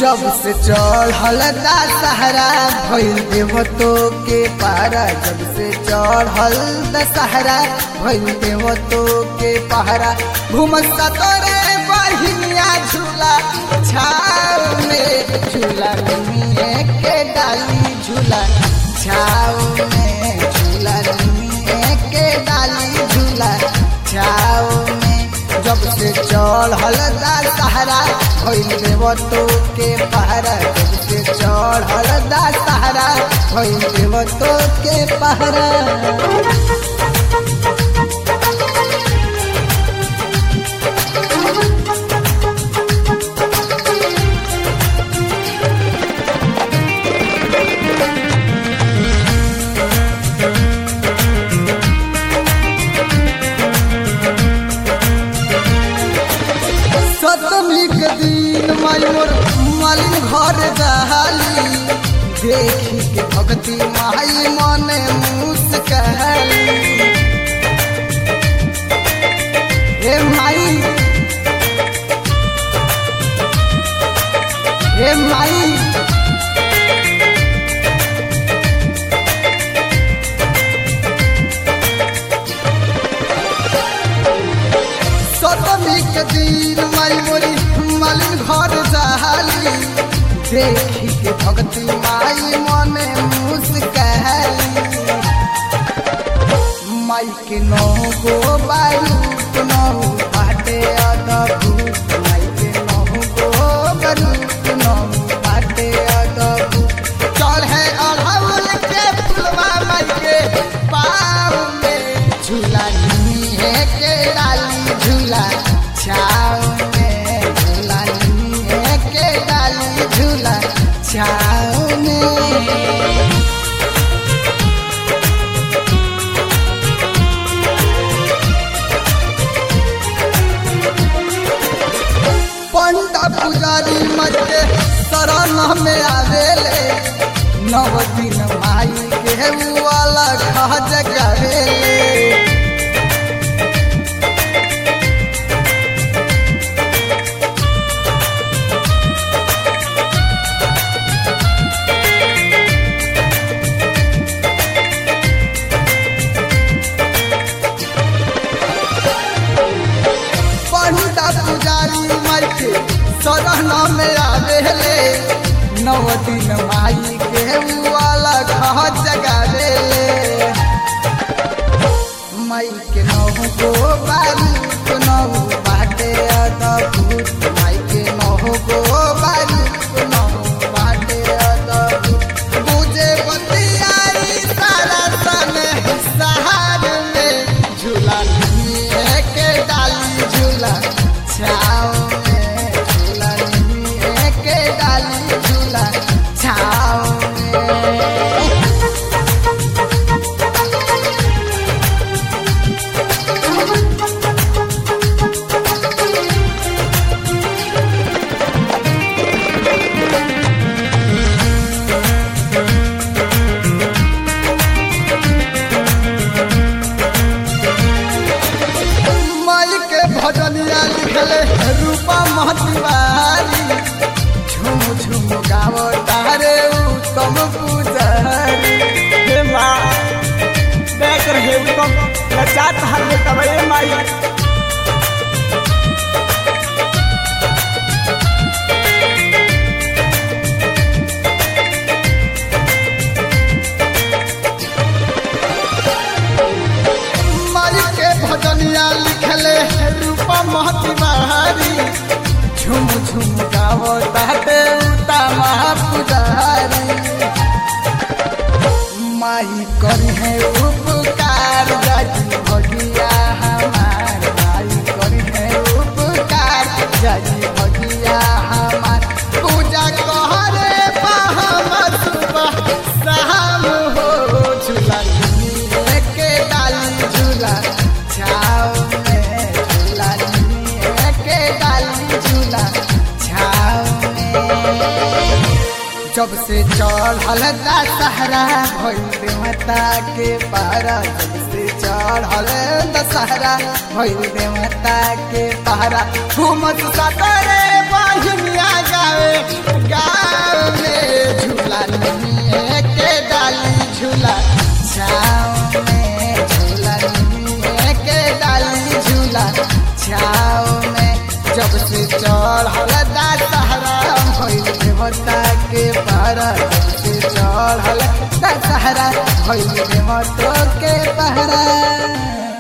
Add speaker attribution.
Speaker 1: जब से चढ़ल दशहरा भइल देवतो के पहरा जब से चढ़ल दशहरा भइल देवतो के पहरा घुमत तोरे बहिनिया झूला छाव में झूला निमिए के डाली झूला छाव में झूला निमिए के डाली झूला छाव में जब से चढ़ल दशहरा भइल देवतो के पहरा जब से चढ़ल दशहरा भइल देवतो के पहरा सतमी के दिन माई मोर मालिन घर दहाली देखी के भक्ति माई मने मुस्कहली हे माई हे माई सतमी के दिन माई मोरी मालिन घर दहाली देखी के भक्ति माई मने मुस्कहली माई के नौ गो बारू नौ बाटे अदभूत माई के नौ गो बारू नौ बाटे अदभूत चढ़े अढ़ौल के फुलवा माई के पाँव में झूला निहे के डाली झूला छाव में झूला निहे के डाली झूला छाव में पंडा पुजारी मजे शरण में आवेले नव दिन माई के वाला खज करेले पंडा पुजारी माई के शरण में आवेले नव दिन माई के वाला खज करेले माई के नौ गो बारू तो नौ बाटे अदभूत माई के नौ गो बारू तो नौ बाटे अदभूत बुझे बतियारी सारा सन सहार में झूला लिए के डाली झूला छाव में झूला लिए के डाली झूला छाव में माई के भजनिया लिखले रूपा महतिवारी झुम झुम गावो तारे उत्तम पुजारी
Speaker 2: हे माँ बैक रहे उत्तम नचात हर में तब ये माई
Speaker 1: माई के भजनिया लिखले रूपा महतिवारी झुम झुम गावो तारे उत्तम पुजारी माई करी है उपकार जाजी भगिया हमार माई करी है उपकार जाजी भगिया हमार पूजा कहरे हम सुबह शाम हो झूला लिए के डाली झूला छाव में झूला लिए के डाली झूला छाव में जब से चढ़ल दशहरा भइल देवता के पारा जब से चढ़ल दशहरा भइल देवता के पारा घूमत सतरे बहिनिया गावे झूला छाँव में झूला निमिये के डाली झूला छाँव में जब से चढ़ल दशहरा भइल देवता के पहरा जब से चढ़ल दशहरा भइल देवता के पहरा